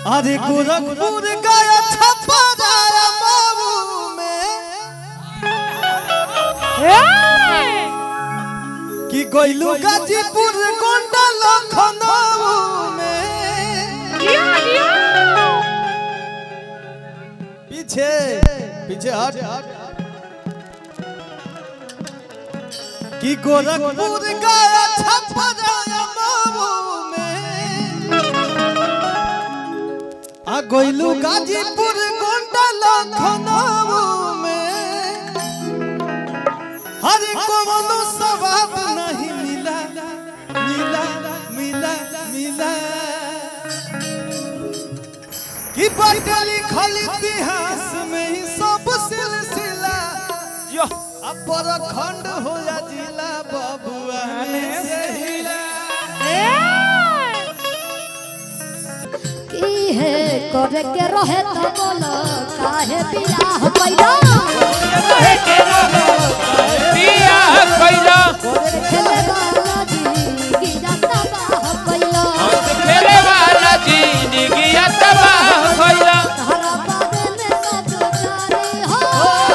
अरे गोरखपुर गया छपरा मऊ में कि गइलू गाजीपुर गोंडा लखनऊ में पीछे पीछे हट कि गोरखपुर गया छपरा मऊ में आ गइलू गाजीपुर गोंडा लखनऊ में हर कोनो सवाब नहीं मिला मिला मिला मिला कि बटल लिखल इतिहास में ही सब सिलसिला यो अब खंड हो या जिला बबुआ ने से हिला की है करे के रहे तो बोलो काहे बियाह कैला बियाह कैला खेले वाला जी गिरा तबाह कैला खेले वाला जिंदगी तबाह कैला तारा बारे में सब जानी हो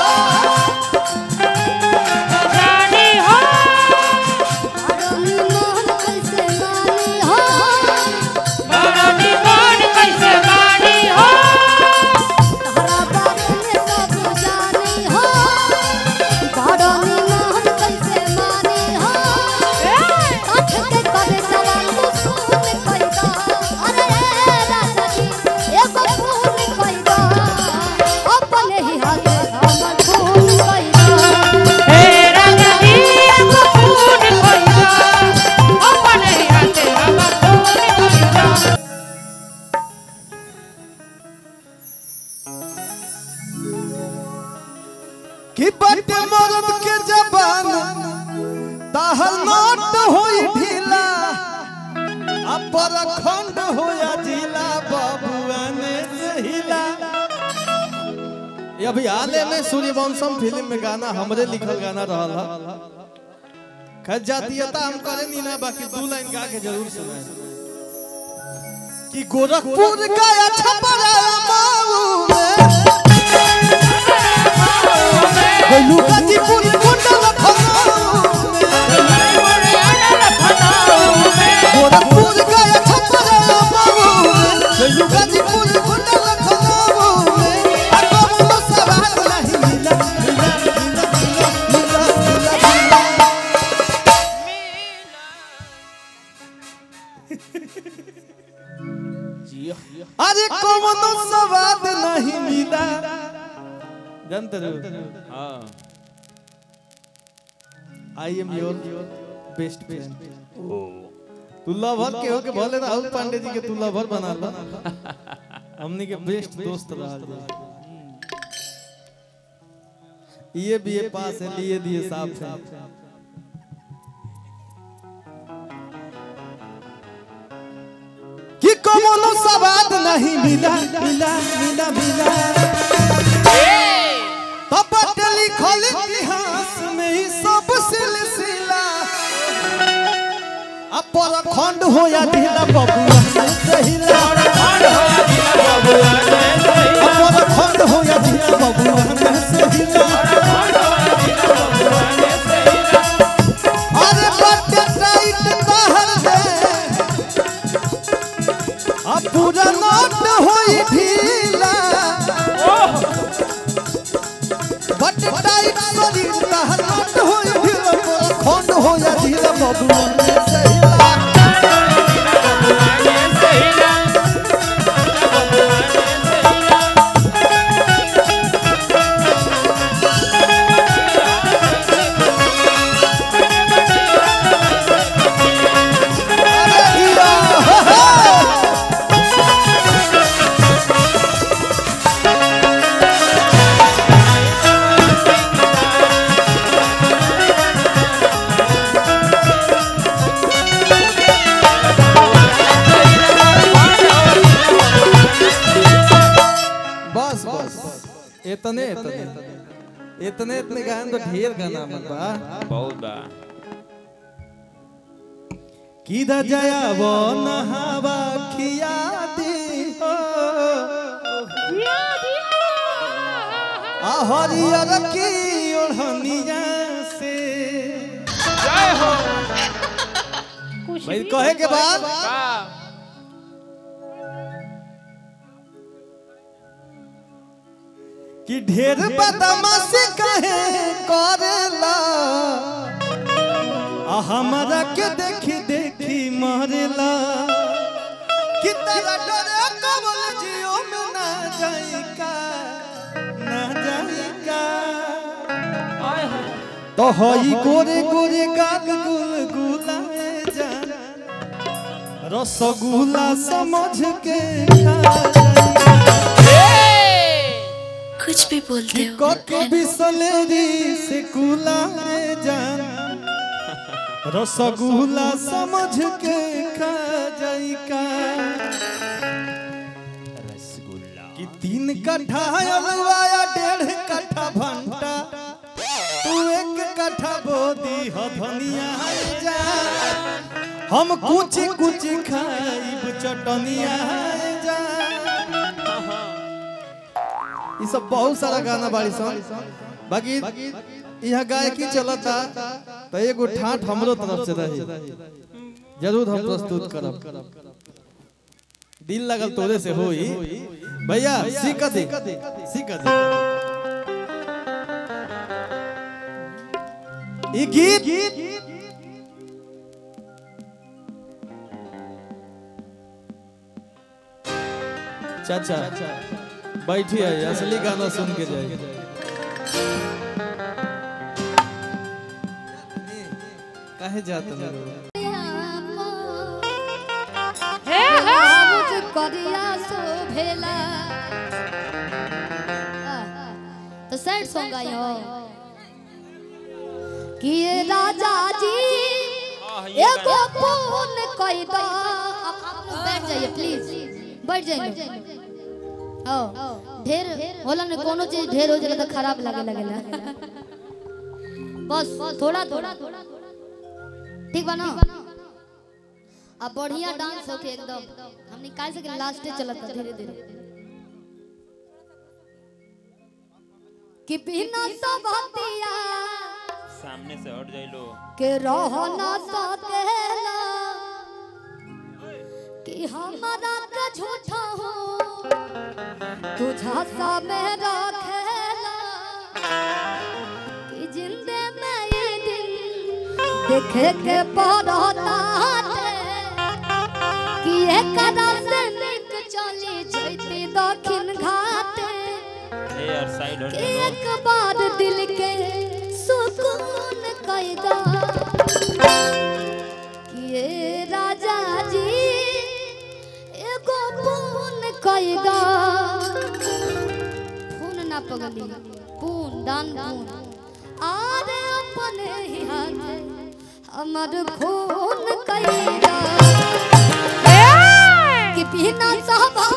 जानी हो आदमी मोहन कैसे मानी हो बरनी मन कैसे मानी हो तारा बारे में सब जानी हो आदमी मोहन कैसे मानी हो काठ के करे जवान सुन कैदा अरे राजा जी एगो फूल कैदा अपने ही हाथे हमर फूल कैदा हे राजा जी एगो फूल कैला अपने हाथे हमर फूल कैला कि बट मरद के जबान ताहल नोट होई ढीला अपर खंड होया जिला बबुआ ने सहिला ये अभी हाले में सूर्यवंशम फिल्म में गाना हमरे लिखल गाना रहल ह खैर जातीयता हम करे नी ना बाकी दू लाइन गा के जरूर सुनाए कि गोरखपुर गया छपरा माऊ में गइलू गाजीपुर गोंडा लखनऊ में गोरखपुर गया छपरा मऊ गइलू गाजीपुर गोंडा लखनऊ में आ कोनो सवाल नहीं मिला मिला मिला मिला मिला मिला अरे कोनो स्वाद नहीं मिला जानते हो हां I am your best friend तू लवर के हो के भले राहुल पांडे जी के तू लवर बना ला हमनी के बेस्ट दोस्त रहा ये भी ये पास है लिए दिए साफ है कि कोनो स्वाद नहीं मिला मिला मिला मिला तपट लिखल इतिहास में ही सब सिलसिला अपर खंड हो या ढीला बबुआ ने सहिला अपर खंड हो या ढीला बबुआ ने सहिला अरे बट टाइट कहर दे आ पूरा नोट होई ढीला बट टाइट शरीर कहर नोट होई ढीला पूरा खंड हो या ढीला बबुआ ने सहिला अरे हीरा हो हो बस बस इतने इतने इतने इतने गायन तो ढेर गाना मन बा बहुत बा किदा जया वो नहावा खिया दी हो आ हरियर की ओढ़निया से जय हो कुछ भाई भी कहे के बाद का कि ढेर बदमाशी कहे करेला आ हमरा के देखी देखी मरेला कि तेरा डरे कमल जियो में ना जाई का ना जाई का आय हो तो हई गोरे गोरे गाल गुल गुलाए जान रसगुल्ला समझ के खा जाई कुछ भी बोलते हो कके बिसलेरी से कुलाए जान रसगुल्ला समझ के खा जाई का कि तीन कट्ठा अलवाया डेढ़ कट्ठा भंटा तू एक कट्ठा बोदी ह धनिया जा हम कुछ कुछ खाइब चटनिया जा ई सब बहुत सारा गाना बाड़ी सन बाकी यहाँ गायकी चलता तो एगो ठाठ हमरो तरफ से रही जरूर हम प्रस्तुत करब दिल लगल तोरे से होई भैया सीख दे सीख दे ई गीत चाचा बैठिए असली गाना सुन के जाइए काहे जात हे हे करिया सो भेला तो सैड सॉन्ग आई हो कि ये राजा जी एगो फोन कई दो आप आप लोग बैठ जाइए प्लीज बैठ जाइए ओ ढेर होला ने कोनो चीज ढेर हो जाला तो खराब लगे लगेला बस थोड़ा थोड़ा ठीक बा ना अब बढ़िया डांस होके एकदम हम निकाल सके लास्ट चलत धीरे धीरे कि बिना सबतिया सामने से हट जाई लो के रह ना सकेला कि हमारा का झूठा हो तुझा सा में रखेला कि जिंदे में ये दिन देखे के पड़ता कि एकरा से निक चली जैती दक्षिण घाटे ए यार साइड हट कि जाओ एक बार दिल के सुकून कैदा कि ये राजा जी एगो पून कैदा खून ना पगली पून दान पून आरे अपने ही हाथ हमर खून कैदा कि बिना सहबा